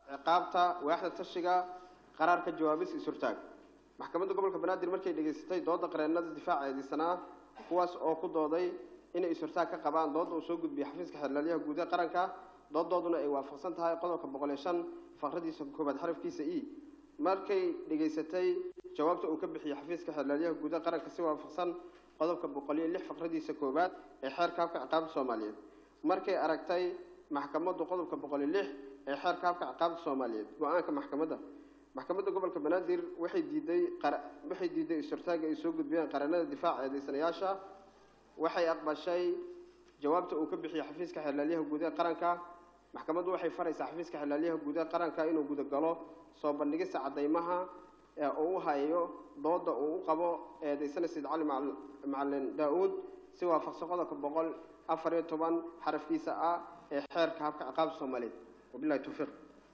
ciqaabta waaxda tashiga qaraarka jawaabis isurtaag maxkamadda gobolka banaadir markay dhegaysatay dooda qareenada difaaca eedeysanaa kuwaas oo ku dooday inay isurtaag ka qabaan dooda uu soo gudbiyey xafiiska xeerlaaliyaha guud ee qaranka doodooduna ay waafaqsan tahay qodobka boqol iyo shan faqradiisa koobaad xarafkiisa e markay dhegaysatay jawaabta uu ka bixiyey xafiiska xeerlaaliyaha guud ee qaranka si waafaqsan qodobka boqol iyo lix faqradiisa koowaad ee xeerka habka ciqaabta soomaaliyeed markay aragtay maxkamaddu qodobka boqol iyo lix ee xeerka habka ciqaabta soomaaliyeed go-aanka maxkamadda maxkamadda gobolka banaadir waxay diiday waxay diiday isurtaaga ay soo gudbiyeen qareenada difaaca eedeysanayaasha waxay aqbashay jawaabta uu ka bixiyey xafiiska xeerlaaliyaha guud ee qaranka maxkamaddu waxay faraysaa xafiiska xeerlaaliyaha guud ee qaranka inuu gudagalo soo bandhigista caddaymaha ee uu u hayo dooda uu u qabo eedeysana sayid cali macalin daa-uud si waafaqsan qodobka boqol afar iyo toban xarafkiisa ah ee xeerka habka ciqaabta soomaaliyeed wabilahi towfiiq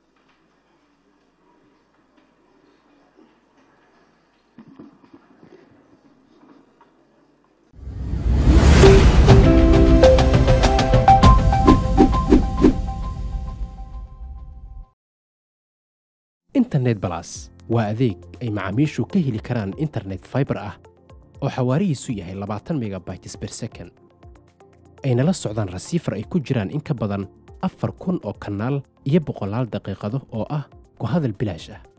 internet balas waa adeeg ay macaamiishu ka heli karaan internet faibar ah oo xawaarihiisu yahay labaatan megabytes ber second ayna la socdaan rasiifar ay ku jiraan in ka badan afar kun oo kanaal iyo boqolaal daqiiqado oo ah ku hadal bilaash ah